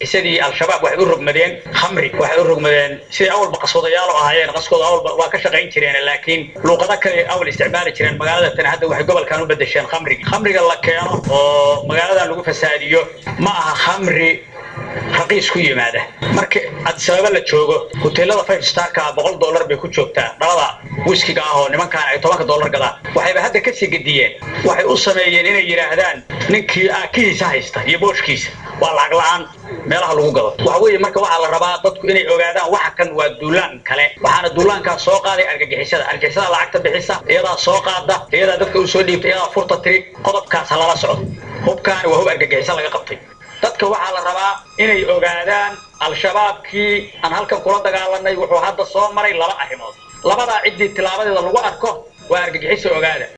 argagixisadii al-shabaab waxay u rogmadeen khamri waxay u rogmadeen siday awalba qaswadayaal oo ahaayeen qaskooda awalba waa ka shaqayn jireen laakiin luuqado kale awal isticmaali jireen magaalada tan hadda waxay gobolkan u bedesheen khamrigi khamriga la keeno oo magaaladan lagu fasaadiyo ma aha khamri raqiis ku yimaada marka adisababa la joogo hoteelada five starka boqol dollar bay ku joogtaa dhalada wiskiga ah oo nimankaan ay tobanka dollar gadaan waxayba hadda kasii gediyeen waxay u sameeyeen inay yidhaahdaan ninkii aakihiisa haysta iyo booshkiisa waa lacag la-aan meelaha lagu gado waxa weeye marka waxaa la rabaa dadku inay ogaadaan waxa kan waa duulaan kale waxaana duulaankaas soo qaaday argagixisada argagixisada lacagta bixisa iyadaa soo qaada iyadaa dadka u soo dhiibta iyadaa furta tiri qodobkaas ha lala socdo hubkaani waa hub argagixisa laga qabtay dadka waxaa la rabaa inay ogaadaan al-shabaabkii aan halkan kula dagaalanay wuxuu hadda soo maray laba arrimood labadaa ciddii tilaabadeeda lagu arko waa argagixisa ogaada